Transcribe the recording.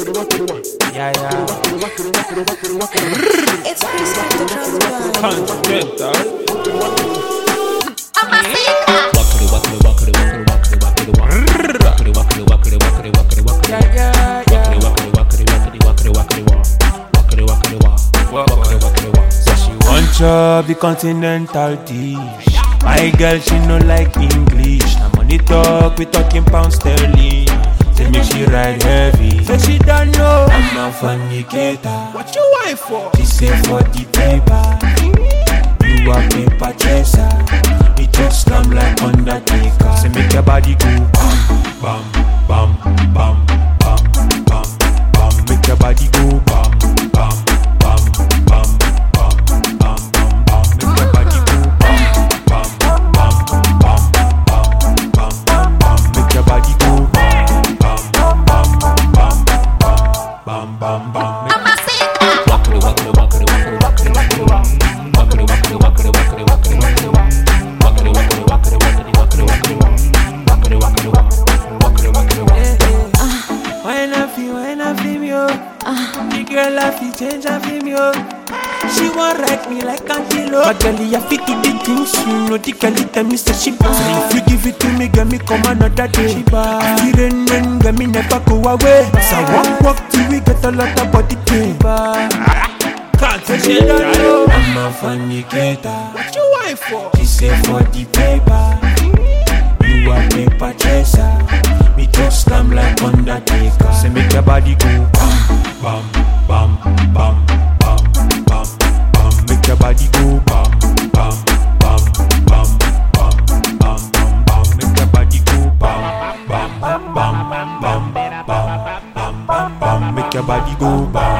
Yeah, yeah. It's Chris with the drums guy. Continental. Yeah, yeah, yeah. So she want chop the continental dish. My girl, she no like English. Now money talk, we talking pound sterling. Say make she ride heavy. Say she don't know I'm a fornicator. What you want for? She say for the paper. You a paper chaser. It just slam like Undertaker. Say make your body go bam, bam, bam, bam, bam, bam, bam. Make your body go bam, bam, bam, bam, bam, bam, bam, bam. Make your body go bam, bam, bam, bam, bam, bam, bam, bam. Make your body go bam, bam, bam, bam, bam, bam, bam, bam. Make When I feel, when I feel me, oh The girl I feel change, I feel me, oh She want ride me like antelope But girl, you fit to the things You know the girl, tell me say she bad Say if you give it to me, get me come another day She bad Feel rain, rain, get me never go away So walk, walk till we get a lot of body pain Can't say she don't know I'm a fornicator What you want for? She say for the paper You a paper chaser Me just slam like Undertaker Say make your body go bam, bam, bam, bam, bam, bam, bam Make your body go bam, bam, bam, bam, bam, bam, bam, bam Make your body go bam, bam, bam, bam, bam, bam, bam, bam, bam Make your body go bam